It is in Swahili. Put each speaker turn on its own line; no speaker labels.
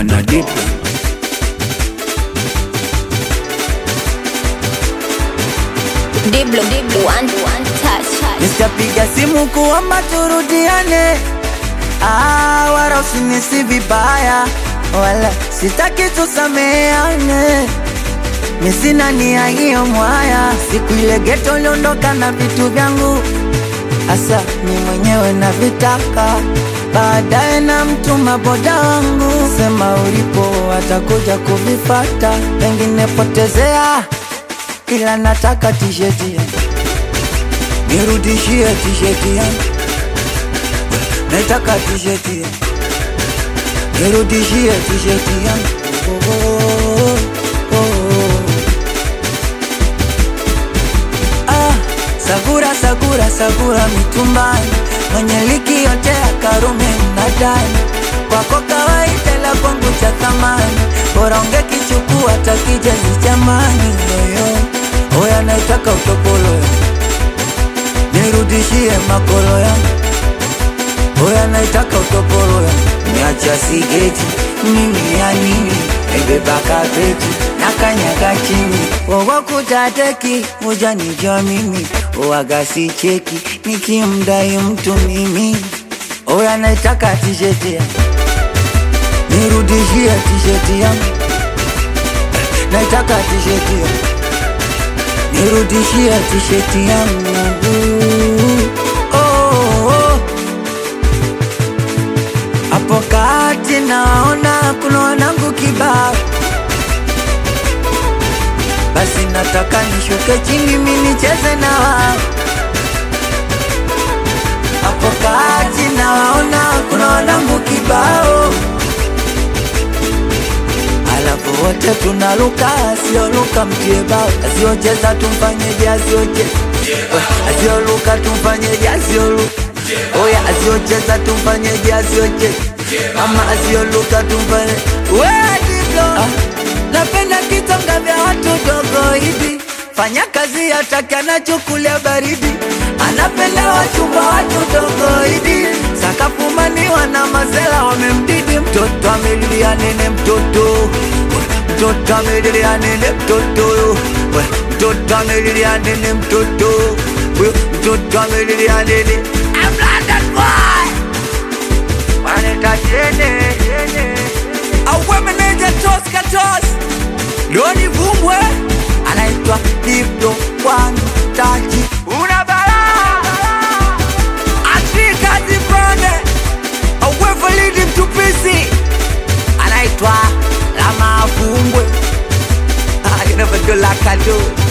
na Diplo.
Diblo, Diblo, one, one touch.
Nitapiga simu kuomba turudiane, ah, wala usinisi vibaya, wala sitaki tusameane. Mi sina nia hiyo mwaya, siku ile geto uliondoka na vitu vyangu, hasa mi mwenyewe na vitaka baadaye na mtuma boda wangu, sema ulipo atakuja kuvifata, pengine potezea, ila nataka tisheti yangu nirudishie tisheti yangu, nataka tisheti yangu, nirudishie tisheti yangu. Oh, oh, oh, oh. Ah, sagura sagura sagura mitumbani, mwenye liki yote ya Karume mnadani, kwako kawaida la kwangu cha thamani, bora ungekichukua takijezi jamani, yoyo oya naitaka utopolo yangu nirudishie makolo yangu, oya naitaka utopolo yangu, niacha sigeti mimi ya nini, naibeba kabeti na kanyaga chini, wowo kutateki ujanijua mimi, uwaga si cheki nikimdai mtu mimi, oya naitaka tisheti yangu, nirudishie tisheti yangu, naitaka tisheti yangu nirudishie tisheti yangu oh, oh. Hapo kati naona kuna wanangu kibao, basi nataka nishuke chini mi nicheze na wao. Hapo kati naona kuna wanangu kibao, alafu wote tunaluka, asioluka mtie bao, asiocheza tumfanyeje, asiocheza asioluka tumfanyeje, asioluka oya, asiocheza tumfanyeje, asiocheza ama asioluka tumfanye we Diblo, ah, napenda kitonga vya watu dogo hivi, fanya kazi hataki anachukulia baridi, anapenda wachumba watu dogo hivi, sakafumaniwa na mazela wamemdidi, mtoto amelilia nene, mtoto mtoto amelilia nene, mtoto we, mtoto amelilia nene, mtoto we, mtoto amelilia nene, I'm London boy waneta chene auwe meneja tos katos Loni Vumbwe anaitwa Diplo One Touch una balaa Afrika Zibrone auwe Validi Mtupisi anaitwa Lama Vumbwe Ah, you never do like I do